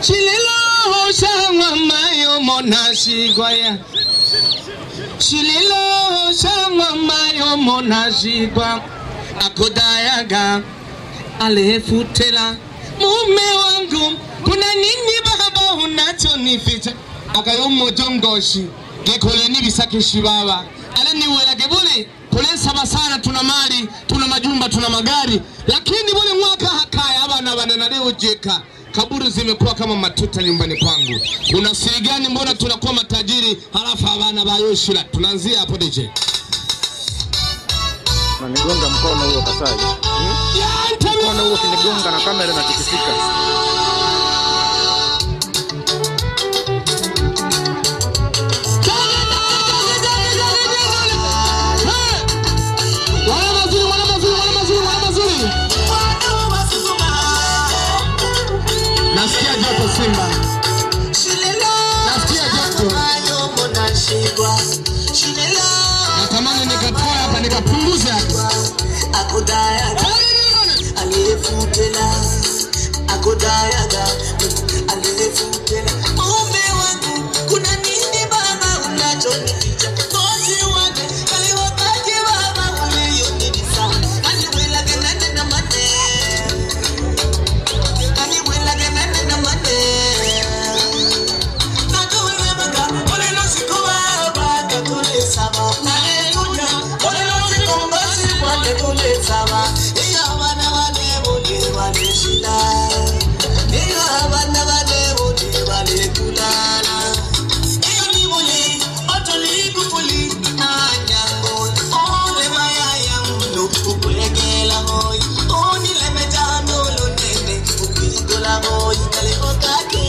Shililo shangwa mayo mona shigwaya Shililo shangwa mayo mona shigwa Akodayaga alefutela mume wangu kuna nini baba unachonificha akayomojongoshi gekoleni bisakishi baba ale niwelage bule kulensaba sana tuna mali tuna majumba tuna magari lakini bule mwaka hakaya abana bana naliujika kaburi zimekuwa kama matuta nyumbani kwangu kuna siri gani mbona tunakuwa matajiri halafu abana bayoshira tunaanzia hapo DJ Unanigonga mkono huo Kasai. Mkono huo kinigonga na kamera inatikisika. Wana mazuri, wana mazuri, wana mazuri, wana mazuri. Nasikia joto Simba. Nasikia joto. Natamani nikatoe hapa nikapunguze hapa. aliyefutela akodayaga aliyefutela mume wangu kuna nini baba unachonificha kozi wake kaliwakaje baba uliyonilisa kaniwelage nene na mane kaniwelage nene na mane nakawelemaga olelo sikoba bakatolesaba aleluya olelo sikombasi kwalekolesaba iyo abana bane bone baleshila iyo abana bane bone balekulala iyo nibuli otolikufuli anyango ole mayaya muno ukulekela moyi onilemetano lonene ukikola moyi kalekokake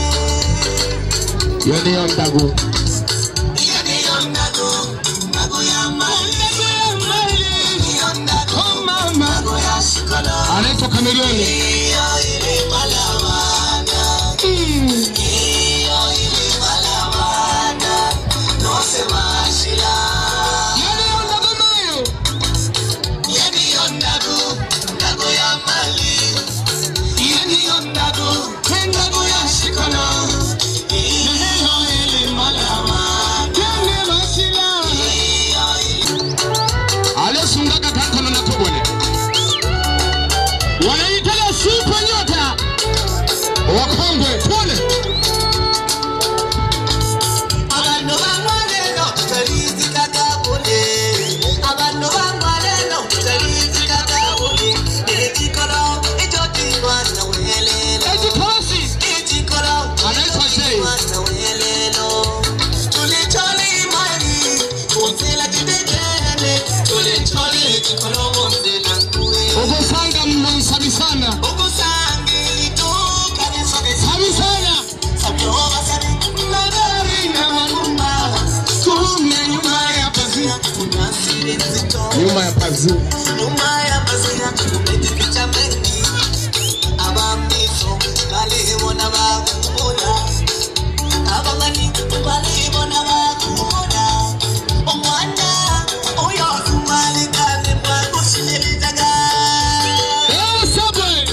Yoni yondagu. Oh mama. Anaitwa Kamilioni. Yoni yondagu mayo. Yoni masila. Aliyesungaga kakono na kobole. Wanaitaka super nyota. Wakongwe pole. abantu bamwaleno tutalizika kabule abantu bamwaleno tutalizika kabule ekikolo ekyo kimwana welelo Eti kosi. ekikolo Anaitwa Jay. mwana welelo tulicholi imani kunsela kidekene tulicholi ekikolo munsela nkuwe Ogosanga mmansabi sana. okusangilituka nesogesa Sabi sana. Kume nyuma ya pazia. Nyuma ya pazia. Eh, Subway.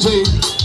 wanje